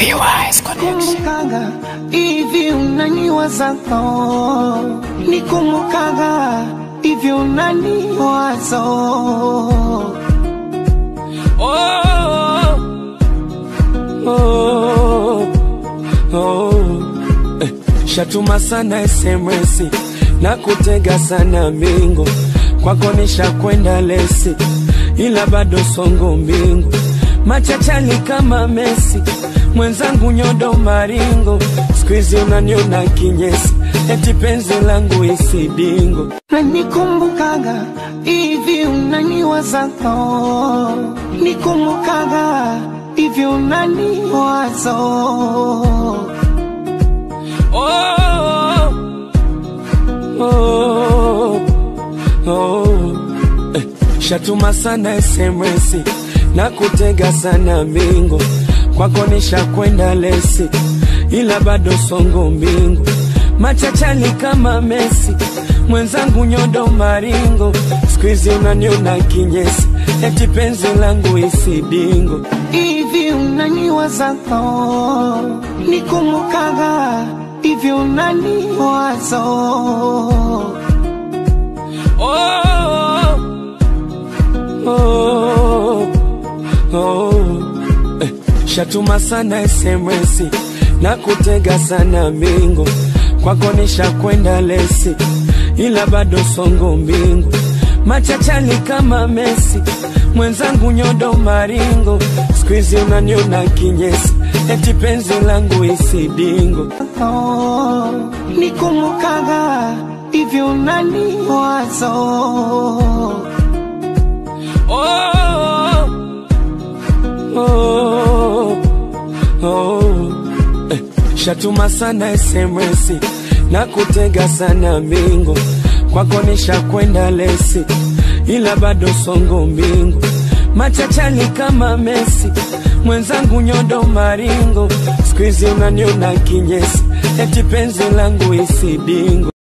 PY's Connection. Kumbukaga hivi unaniwazapo, nikumbukaga hivi unaniwazo. Oh, oh, oh. Eh, Shatuma sana SMS na kutega sana mingo kwako nishakwenda lesi, ila bado songo mbingu machachali kama Messi, mwenzangu nyodo maringo, squeeze unaniona kinyesi, eti penzi langu isidingo na nikumbukaga hivi unaniwazapo, nikumbukaga hivi unaniwazo. oh, oh, oh. Eh, Shatuma sana SMS na kutega sana mingo kwako nishakwenda lesi, ila bado songo mbingu machachali kama Messi, mwenzangu nyodo maringo, squeeze unaniona kinyesi, eti penzi langu isidingo hivi unaniwazapo, nikumbukaga hivi unaniwazo. oh, oh, oh. Eh, Shatuma sana SMS na kutega sana mingo kwako nishakwenda lesi, ila bado songo mbingu machachali kama Messi, mwenzangu nyodo maringo, squeeze unaniona kinyesi, eti penzi langu isidingo Oh, nikumbukaga hivi unaniwazo. oh, oh, oh. Eh, Shatuma sana SMS na kutega sana mingo kwako nishakwenda lesi, ila bado songo mbingu machachali kama Messi, mwenzangu nyodo maringo, squeeze unaniona kinyesi, eti penzi langu isidingo